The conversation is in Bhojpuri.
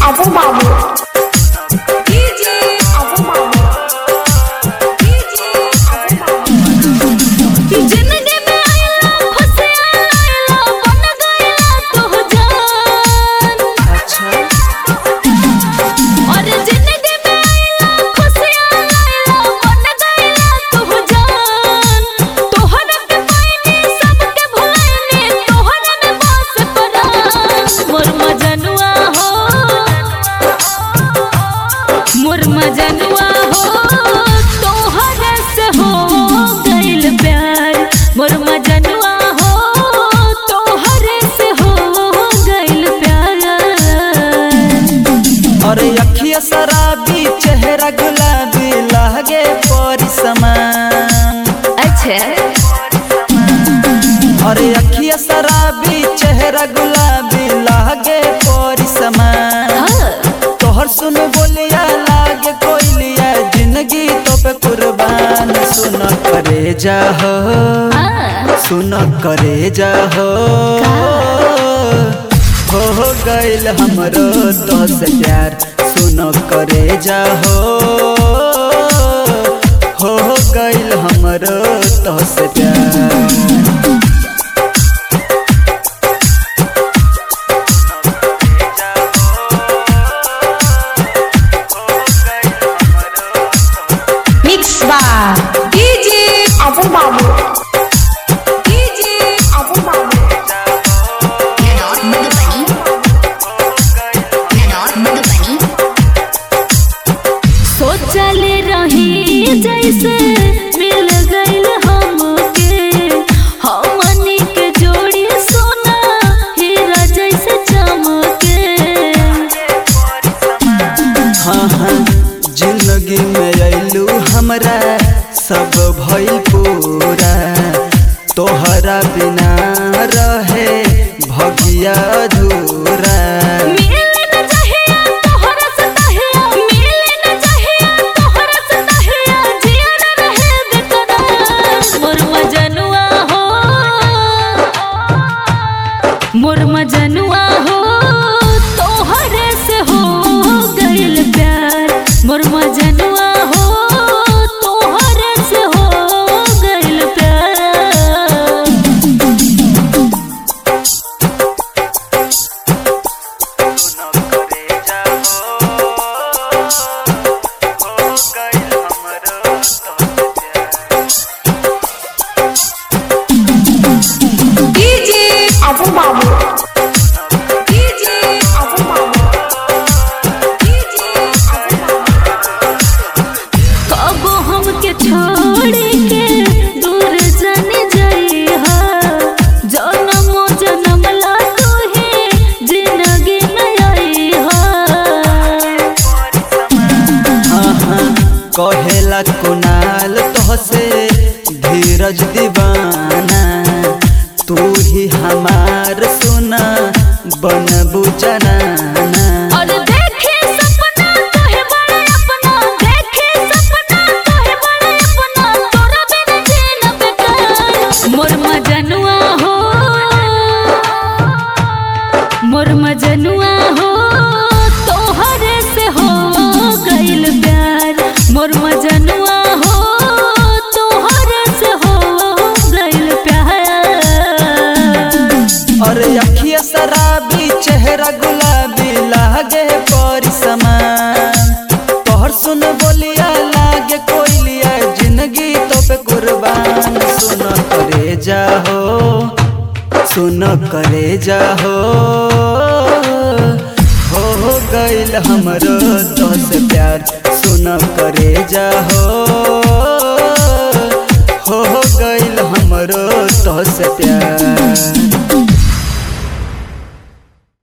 अजय बाबू डीजे अजय बाबू डीजे अजय बाबू जिंदगी में आइला फसिया आइला बन गइला तू जान और जिंदगी में आइला फसिया आइला बन गइला तू जान तोहरा के पाइनी सबके भुलाइनी तोहरा में बस परान मोर मजनुआ हो मोर मजनुआ हो तोहरा से हो गइल प्यार मोर मजनुआ हो तोहरे से हो गइल प्यार अरे अखिया शराबी चेहरा गुलाबी लहगे परिसमान अच्छा अरे अखिया शराबी चेहरा गुलाबी लहगे परिसमान हाँ तोहर सुन बोलिया लागे कोइलिया जिंदगी तो पे कुर्बान सुन करे जा हो हाँ सुन करे जा हो हो हो गइल हमरो तो से प्यार सुन करे जा हो हो हो गइल हमरो तो से प्यार मिक्स बार डीजे अजय बाबू डीजे अजय बाबू सोचले रही जैसे मिल गइल हमके हमनी के जोड़ी सोना हीरा जैसे चमके हाँ हाँ जिंदगी में अइलू हमरा सब भइल पूरा तोहरा बिना रहे भगिया अधूरा मिले न चाहिए तोहरा से तहिया मिले न चाहिए तोहरा से तहिया जिया न रहे बेकरार मोर मजनुआ हो मोर मजनुआ हो तोहरे से हो गइल प्यार मोर मजनुआ हो तोहरे से हो गइल प्यार डीजे अजय बाबू डीजे अजय बाबू डीजे अजय बाबू कबो हमके छोड़ के दूर जाने जाइहा जनमो जनम ला तू ही जिंदगी में आइहा हाँ हाँ कहेला कुनाल तोहसे धीरज दीवाना तू ही हमार सुना बनबू जनाना और देखे सपना तोहे बड़ा अपना देखे सपना तोहे बड़ा अपना तोरा बिना जीना बेकार मोर मजनुआ हो मोर मजनुआ हो तोहरे से हो गइल प्यार मोर मजनुआ हो तोहरे से हो गइल प्यार अरे अखिया शराबी चेहरा गुलाबी लागे परिसमान तोहर सुन बोलिया लागे कोइलिया जिंदगी तो पे कुर्बान सुन करे जा हो सुन करे जा हो हो गइल हमरो तो से प्यार सुन करे जा हो हो गइल हमरो तो से प्यार